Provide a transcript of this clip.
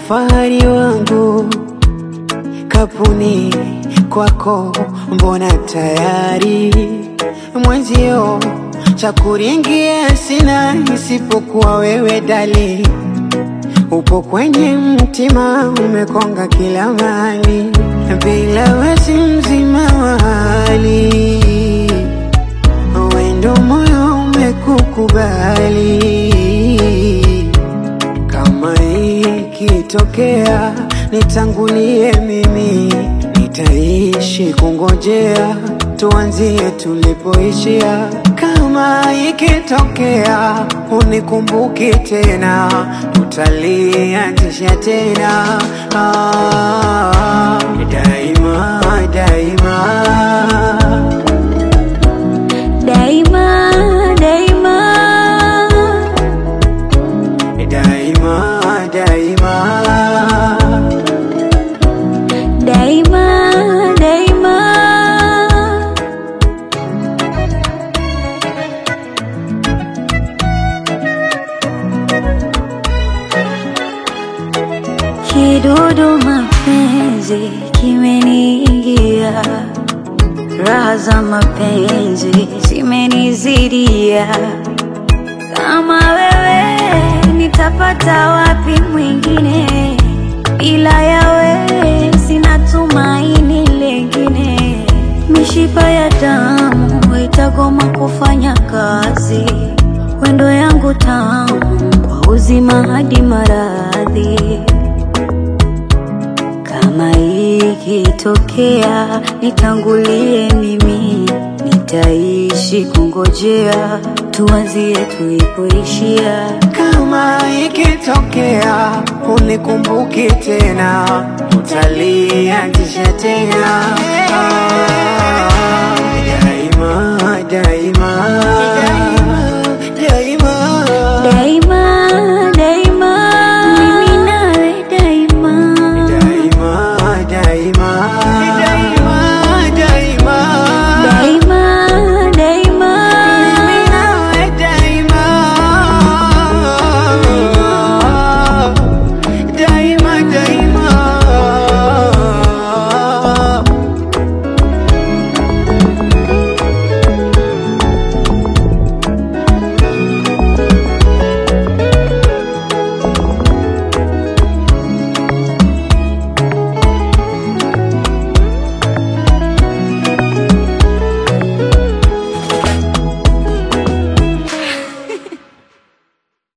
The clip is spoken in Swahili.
fahari wangu kapuni kwako, mbona tayari mwenzio cha kuringia sina isipokuwa wewe dali, upo kwenye mtima, umekonga kila mahali, bila wasi mzima wa hali, wendo moyo umekukubali kama ikitokea nitangulie mimi, nitaishi kungojea, tuanzie tulipoishia. Kama ikitokea unikumbuki tena, tutalianzisha tena ah, daima daima daima daima daima daima daima daima kidudu mapenzi kimeniingia raha za mapenzi zimenizidia kama wewe nitapata wapi mwingine ila yawe sina tumaini lengine mishipa ya damu itagoma kufanya kazi wendo yangu tamu kwa uzima hadi maradhi kama ikitokea nitangulie mimi, nitaishi kungojea, tuanzie tulipoishia. Kama ikitokea unikumbuki tena, utalianzisha tena. Ah,